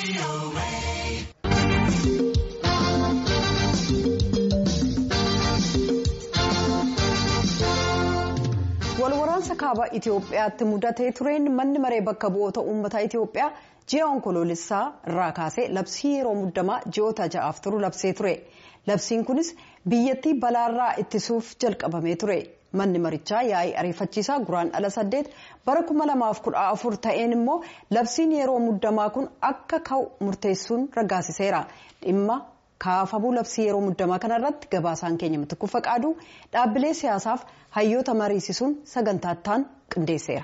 walwaraansa kaaba itiyoophiyaatti mudatee tureen manni maree bakka bu'oota uummataa itiyoophiyaa ji'a onkoloolessaa irraa kaasee labsii yeroo muddamaa ji'oota ja'aaf turu labsee ture labsiin kunis biyyattii balaarraa ittisuuf jalqabamee ture manni marichaa yaa'ii ariifachiisaa guraan dhala saddeet bara 2014 ta'een immoo labsiin yeroo muddamaa kun akka ka'u murteessuun raggaasiseera dhimma. kaafamuu labsii yeroo muddamaa kanarratti gabaasaan keenya mitikkuu faqaaduu dhaabbilee siyaasaaf hayyoota mariisisuun sagantaattaan qindeesseera.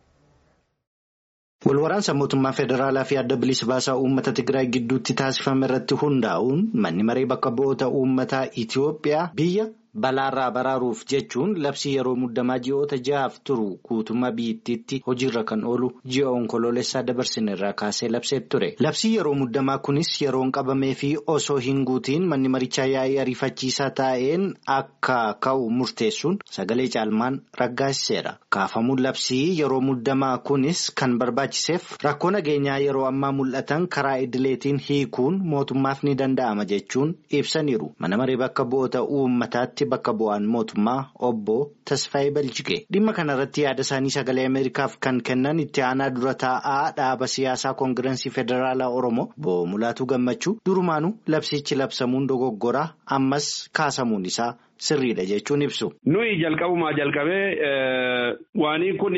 Walwaraansa mootummaa federaalaa fi adda bilisa baasaa uummata Tigraay gidduutti taasifame irratti hundaa'uun manni maree bakka bu'oota uummataa Itiyoophiyaa biyya balaarraa baraaruuf jechuun labsii yeroo muddamaa ji'oota ja'aaf turu guutummaa biyyattiitti hojiirra kan oolu ji'a onkoloolessaa dabarsine irraa kaasee labsee ture. Labsii yeroo muddamaa kunis yeroon qabamee fi osoo hin guutiin manni marichaa yaa'ii ariifachiisaa taa'een akka ka'u murteessuun sagalee caalmaan raggaasiseera. Kaafamuun labsii yeroo muddamaa kunis kan barbaachiseef rakkoo nageenyaa yeroo ammaa mul'atan karaa idileetiin hiikuun mootummaaf ni danda'ama jechuun ibsaniiru. Mana maree bakka bu'oota uummataatti. bakka bu'aan mootummaa obbo Tasfaayee Baljigee dhimma kanarratti yaada isaanii sagalee Ameerikaaf kan kennan itti aanaa dura taa'aa dhaaba siyaasaa koongirensii federaalaa Oromoo obbo Mulaatuu Gammachuu durumaanuu labsichi labsamuun dogoggoraa ammas kaasamuun isaa sirriidha jechuun ibsu. Nuyi jalqabumaa jalqabee waanii kun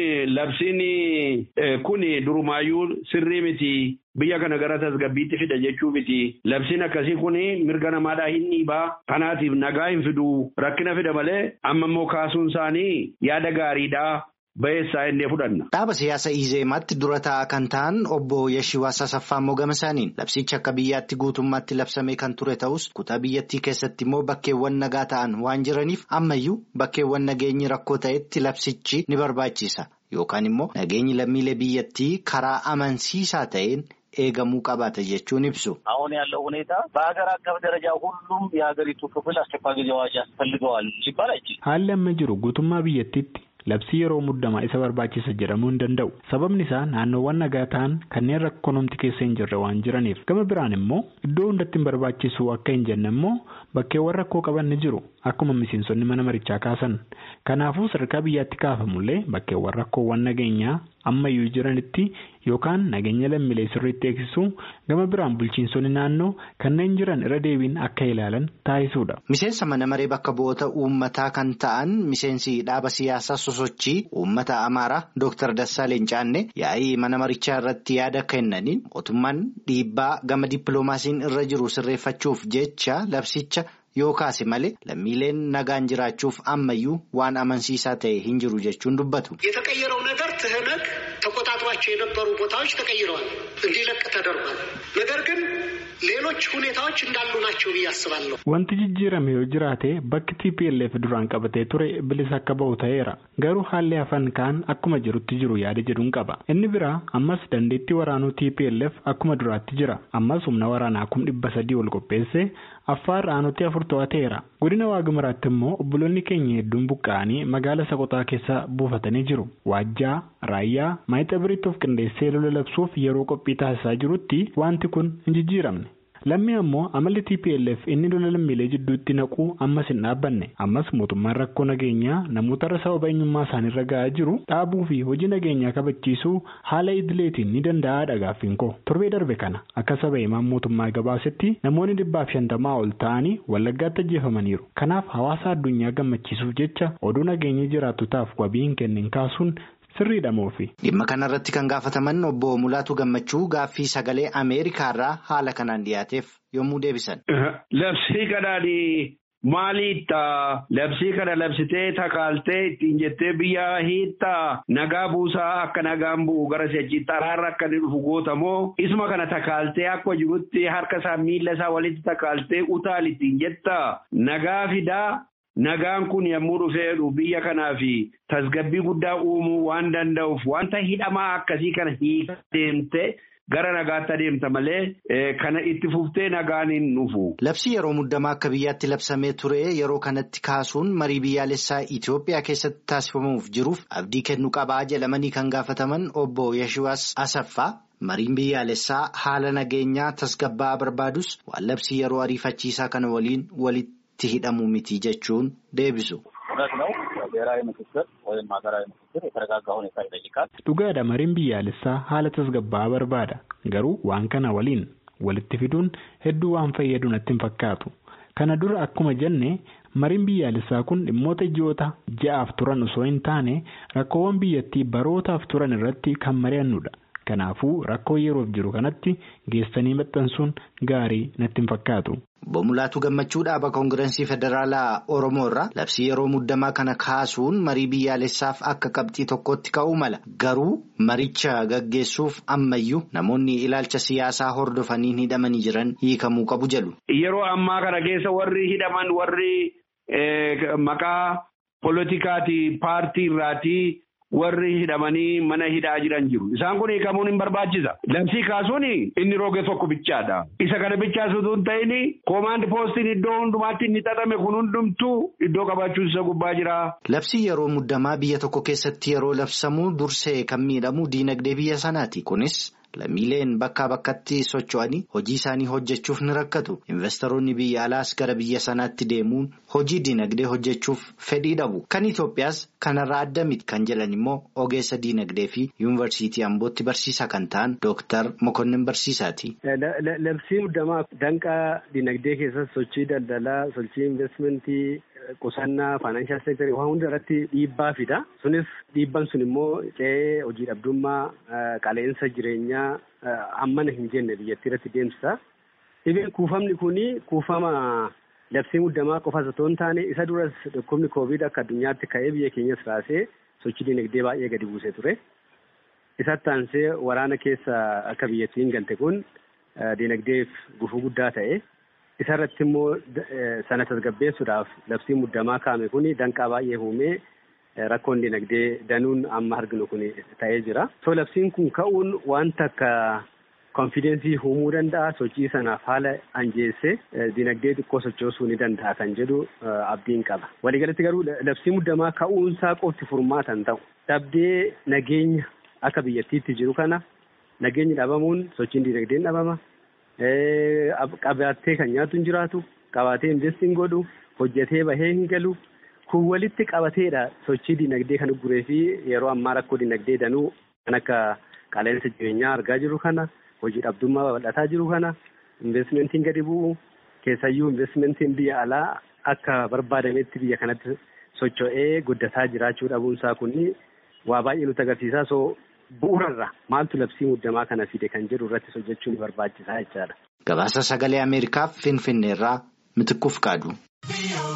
labsiin kun durumaayyuu sirrii miti. Biyya kana gara tasgabbiitti fida jechuu miti. Labsiin akkasii kun mirga namaadhaa hin dhiibaa. Kanaatiif nagaa hin fiduu rakkina fida malee amma immoo kaasuun isaanii yaada gaariidhaa. Bayeessaa innee fudhanna. Dhaaba siyaasa Izeemaatti dura taa'aa kan ta'an obbo Yashiwaas Asaffaa Mogama isaaniin labsichi akka biyyaatti guutummaatti labsamee kan ture ta'us kutaa biyyattii keessatti immoo bakkeewwan nagaa ta'an waan jiraniif ammayyuu bakkeewwan nageenyi rakkoo ta'etti labsichi ni barbaachisa yookaan immoo nageenyi lammiilee biyyattii karaa amansiisaa ta'een. eegamuu qabaata jechuun ibsu. አሁን ያለው ሁኔታ በሀገር አቀፍ ደረጃ ሁሉም የሀገሪቱ ክፍል አስቸኳይ ጊዜ አዋጅ ያስፈልገዋል ሲባል አይችልም። haalli amma jiru guutummaa biyyattiitti labsii yeroo muddamaa isa barbaachisa jedhamuu hin danda'u sababni isaa naannoowwan nagaa ta'an kanneen rakkoo namti keessa hin jirre waan jiraniif gama biraan immoo iddoo hundatti hin barbaachisu akka hin jenne immoo bakkeewwan rakkoo qaban ni jiru akkuma miseensonni mana marichaa kaasan kanaafuu sadarkaa biyyaatti kaafamullee bakkeewwan rakkoowwan nageenyaa ammayyuu jiranitti yookaan nageenya lammiilee sirriitti eegsisuu gama biraan bulchiinsonni naannoo kanneen jiran irra deebiin akka ilaalan taasisuudha. Miseensa mana maree bakka bu'oota uummataa kan ta'an miseensi dhaaba siyaasaa sosochii uummata amaaraa Dr. Dassaaleen Caannee yaa'ii mana marichaa irratti yaada kennaniin mootummaan dhiibbaa gama dippiloomaasiin irra jiru sirreeffachuuf jecha labsicha. yoo kaase malee lammiileen nagaan jiraachuuf ammayyuu waan amansiisaa ta'e hin jiru jechuun dubbatu. የተቀየረው ነገር ትህነግ ተቆጣጥሯቸው የነበሩ ቦታዎች ተቀይረዋል፣ እንዲለቅ ተደርጓል። ነገር ግን ሌሎች ሁኔታዎች እንዳሉ ናቸው ብዬ አስባለሁ። Wanti jijjiirame yoo jiraate bakki TPLF duraan qabatee ture bilisa akka bahu ta'eera. Garuu haalli hafan kaan akkuma jirutti jiru yaada jedhuun qaba. Inni biraa ammas dandeettii waraanuu TPLF akkuma duraatti jira. Ammas humna waraanaa kum dhibba sadii ol qopheessee affaar aanutti afur to'ateera. Godina Waagimaraatti immoo obboloonni keenya hedduun buqqa'anii magaala Soqotaa keessa buufatanii jiru. Waajjaa, Raayyaa, Maayixabiriitti of qindeessee lola labsuuf yeroo qophii taasisaa jirutti wanti kun hin jijjiiramne. Lammii ammoo amalli TPLF inni lola lammiilee jidduutti naquu ammas hin dhaabbanne. Ammas mootummaan rakkoo nageenyaa namoota irra sababa eenyummaa isaaniirra ga'aa jiru dhaabuu fi hojii nageenyaa kabachiisuu haala idileetiin ni danda'aadha gaaffiin koo. Torbee darbe kana akka saba himaan mootummaa gabaasetti namoonni dhibbaaf shantamaa ol ta'anii wallaggaatti ajjeefamaniiru. Kanaaf hawaasa addunyaa gammachiisuuf jecha oduu nageenyi jiraattotaaf wabii hin kennin kaasuun sirriidha moofi. Dhimma kanarratti kan gaafataman obbo Mulaatu Gammachuu gaaffii sagalee Ameerikaarraa haala kanaan dhiyaateef yommuu deebisan. Labsii kanaanii maaliidha? Labsii kana labsitee takaaltee ittiin jettee biyya hiittaa nagaa buusaa akka nagaan bu'u gara si'achiitti araarra akka inni dhufu gootamoo isuma kana takaaltee akka jirutti harka isaa miila isaa walitti takaaltee utaal ittiin jettaa nagaa fidaa. Nagaan kun yommuu dhufeedhu biyya kanaaf tasgabbii guddaa uumuu waan danda'uuf wanta hidhamaa akkasii kana hiika deemte gara nagaatti adeemta malee kana itti fuftee nagaan hin dhufu. Labsii yeroo muddamaa akka biyyaatti labsamee ture yeroo kanatti kaasuun marii biyyaalessaa Itoophiyaa keessatti taasifamuuf jiruuf abdii kennu qabaa jedhamanii kan gaafataman obbo Yashiwaas Asaffaa. mariin biyyaalessaa haala nageenyaa tasgabbaa'aa barbaadus waan labsii yeroo ariifachiisaa kana waliin walitti hidhamu miti jechuun deebisu. Dhugaadha mariin biyyaalessaa haala tasgabbaa'aa barbaada garuu waan kana waliin walitti fiduun hedduu waan fayyadu natti hin fakkaatu kana dura akkuma jenne mariin biyyaalessaa kun dhimmoota ji'oota ja'aaf turan osoo hin taane rakkoowwan biyyattii barootaaf turan irratti kan mari'annudha kanaafuu rakkoo yeroof jiru kanatti geessanii maxxansuun gaarii natti hin fakkaatu. Boomulaatu gammachuu dhaaba koongirensii federaalaa Oromoo irraa labsii yeroo muddamaa kana kaasuun marii biyyaalessaaf akka qabxii tokkotti ka'uu mala garuu maricha gaggeessuuf ammayyuu namoonni ilaalcha siyaasaa hordofanii hidhamanii jiran hiikamuu qabu jedhu. Yeroo ammaa kana keessa warri hidhaman warri maqaa poolitikaati paartii irraati. warri hidhamanii mana hidhaa jiran jiru. Isaan kun hiikamuun hin barbaachisa. Labsii kaasuun inni roge tokko bichaadha. Isa kana bichaasutu hin ta'in koomaand poostiin iddoo hundumaatti inni xaxame kun hundumtuu iddoo qabaachuun isa gubbaa jira. Labsii yeroo muddamaa biyya tokko keessatti yeroo labsamu dursee kan miidhamu diinagdee biyya sanaati. Kunis lammiileen bakkaa bakkatti socho'anii hojii isaanii hojjechuuf ni rakkatu. Investoroonni biyya alaas gara biyya sanaatti deemuun hojii diinagdee hojjechuuf fedhii dhabu. Kan Itoophiyaas kanarraa adda miti kan jedhan immoo ogeessa diinagdee fi yuunivarsiitii Ambootti barsiisaa kan ta'an Dooktar Mokonnin Barsiisaati. Labsii muddamaa danqaa diinagdee keessatti sochii daldalaa, sochii investimentii. Qusannaa faayinaanshaal seektarii waan hunda irratti dhiibbaa fida. Sunis dhiibban sun immoo ce'ee hojii dhabdummaa qaleensa jireenyaa hammana hin jenne biyyattii irratti deemsisa. Dhibeen kuufamni kuni kuufama labsii muddamaa qofas otoo hin taane isa duras dhukkubni koovid akka addunyaatti ka'ee biyya keenyas raasee sochii dinagdee baay'ee gadi buusee ture. Isatti aansee waraana keessa akka biyyattiin galte kun dinagdeef gufuu guddaa ta'e. Isa irratti immoo sana tasgabbeessuudhaaf labsii muddamaa kaa'ame kun danqaa baay'ee uumee rakkoon dinagdee danuun amma arginu kun ta'ee jira. So labsiin kun ka'uun wanta akka konfidensii uumuu danda'a sochii sanaaf haala anjeessee dinagdee xiqqoo sochoosuu ni danda'a kan jedhu abdiin qaba. Waliigalatti garuu labsii muddamaa ka'uunsaa qofti furmaata hin ta'u. Dhabdee nageenya akka biyyattiitti jiru kana nageenyi dhabamuun sochiin dinagdeen dhabama. Qabaatee kan nyaatu hin jiraatu qabaatee investiin godhu hojjetee bahee hin galu kun walitti qabateedha sochii dinagdee kan guree fi yeroo ammaa rakkoo dinagdee danuu kan akka qaleensa jireenyaa argaa jiru kana hojii dhabdummaa babal'ataa jiru kana investimentiin gadi bu'u keessayyuu investimentiin biyya alaa akka barbaadametti biyya kanatti socho'ee guddataa jiraachuu dhabuunsaa kun waa baay'ee nutti agarsiisaa soo. Bu'uurarra maaltu labsii muddamaa kana fide kan jedhu irratti hojjechuun barbaachisaa jechaadha. Gabaasa sagalee Ameerikaaf Finfinneerraa Mitikkuuf qaadu.